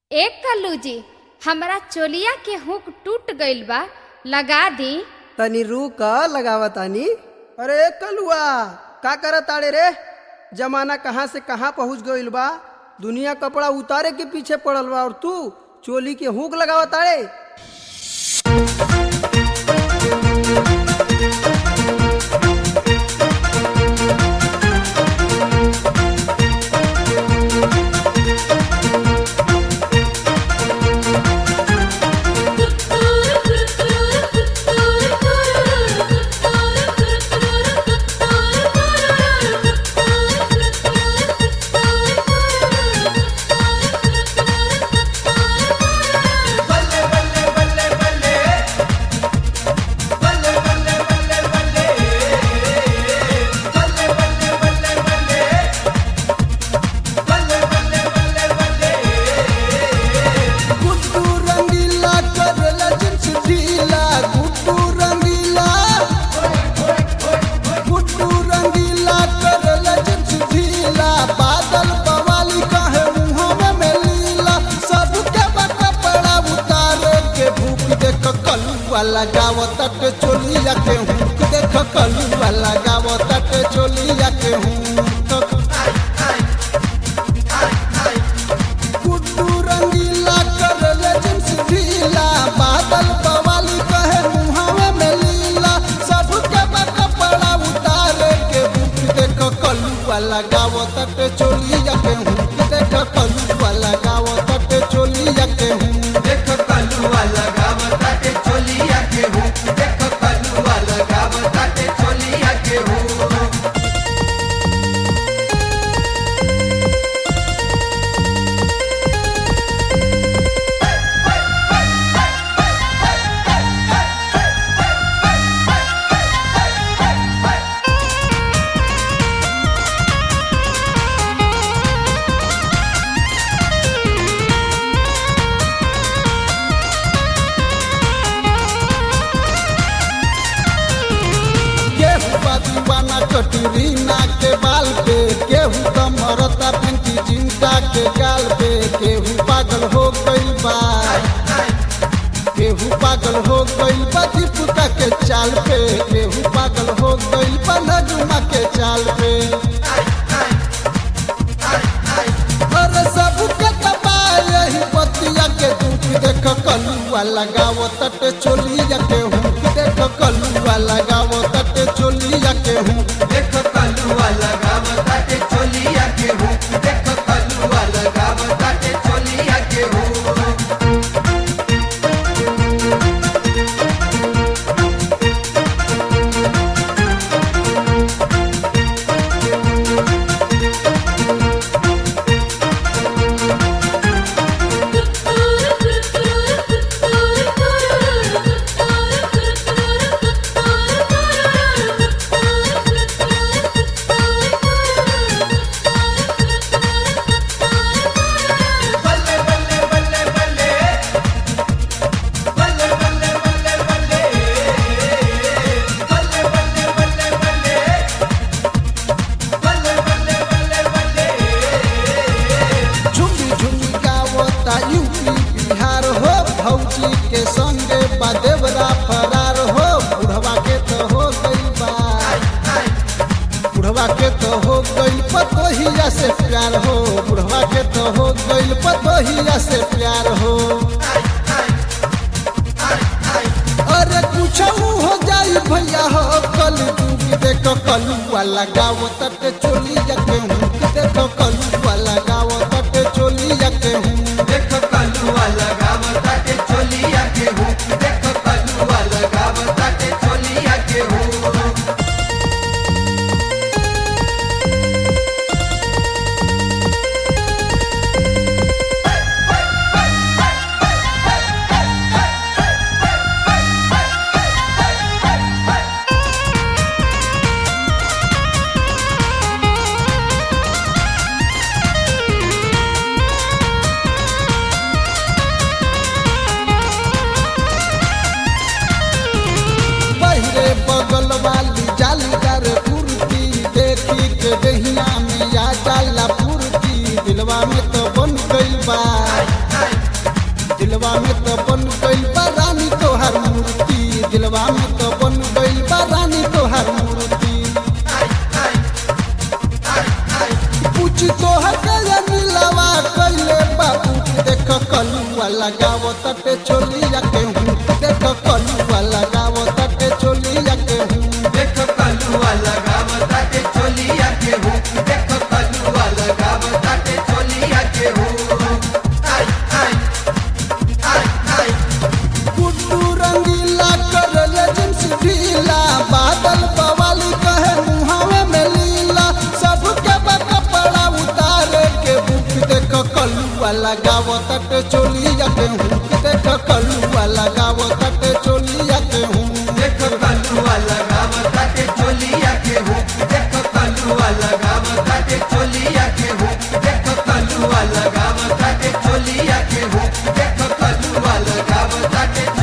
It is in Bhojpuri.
एक कल्लू जी हमरा चोलिया के हुक टूट गइल बा लगा दी तनी रुक लगावा तानी अरे कलुआ का करत ताड़े रे जमाना कहाँ से कहाँ पहुँच गइल बा दुनिया कपड़ा उतारे के पीछे पड़ल बा और तू चोली के हुक लगावा ताड़े गुड्डू रंगीला करेला जिन्स ढीला गुड्डू रंगीला गुड्डू रंगीला करेला जिन्स ढीला बादल बवाली कहे मुँह में लीला सबके बा कपड़ा उतारे के भूख देख कलुआ लगाव तट चोलिया के हुक देख कलुआ लगाव तट चोलिया के हुक गुड्डू रंगीला करले जिन्स ढीला बादल बवाली कहे मुहावे में लीला सबके बा कपड़ा उतारे के भूख देख कलुआ लगाव तट चोलिया के हुक देख कलुआ लगाव तट चोलिया के हुक देख कलुआ लगावताटे चोलिया के हूँ देख कलुआ लगावताटे चोलिया के हूँ केहू बा दीवाना कटरीना के बाल पे केहू तो मरता पिंकी जिंटा के गाल पे केहू पागल हो गइल बा केहू पागल हो गइल बा दीपिका के चाल पे केहू पागल हो गइल बा नजुमा के चाल पे अरे सबके दबा यही बतिया के दुख देख कलुआ लगाव तट चोलिया के हुक देख कलुआ लगाव तट चोलिया के हुक देख कलुआ लगावताटे चोलिया के हूँ देख कलुआ लगावताटे चोलिया के हूँ बल्ले बल्ले बल्ले बल्ले बल्ले बल्ले बल्ले बल्ले बल्ले बल्ले बल्ले बल्ले बल्ले बल्ले बल्ले बल्ले झुमी झुमी गावता यूपी बिहार हो भौजी के संगे बा देवरा फरार हो बुढ़वा के तो हो गइल बा बुढ़वा के तो हो गइल पतोहिया से प्यार हो बुढ़वा के तो हो गइल पतोहिया से प्यार हो अरे कुछ हो जाई भैया हो कल डूब देखो कलुआ लगाव तट चोलिया के हुक देखो कलुआ लगाव तट चोलिया के हुक देख कलुआ लगावताटे चोलिया के हूँ देख कलुआ लगावताटे चोलिया के हूँ रे दिलवा में तो बन गइल बा रानी तोहर मूर्ति दिलवा में तो बन गइल बा रानी तोहर मूर्ति पूछ तोहर के नीलवा कइले बाबू देख कलुआ लगाव तटे चोलिया के हूँ देख कलुआ लगाव तटे चोलिया के हूँ देख कलुआ लगावता के चोलिया के हूँ देख कलुआ लगावता के चोलिया के हूँ आई आई आई आई गुड्डू रंगीला करल जिन्स ढीला बादल बवाली कहे मुहावे में लीला सबके बा कपड़ा उतारे के बुक देख कलुआ लगाव तटे चोलिया के हूँ देख कलुआ लगाव तटे चोलिया के हूँ देख कलुआ लगावता के चोलिया के हूँ देख कलुआ लगावता के चोलिया के हूँ देख कलुआ लगावता के चोलिया के हूँ देख कलुआ लगावता के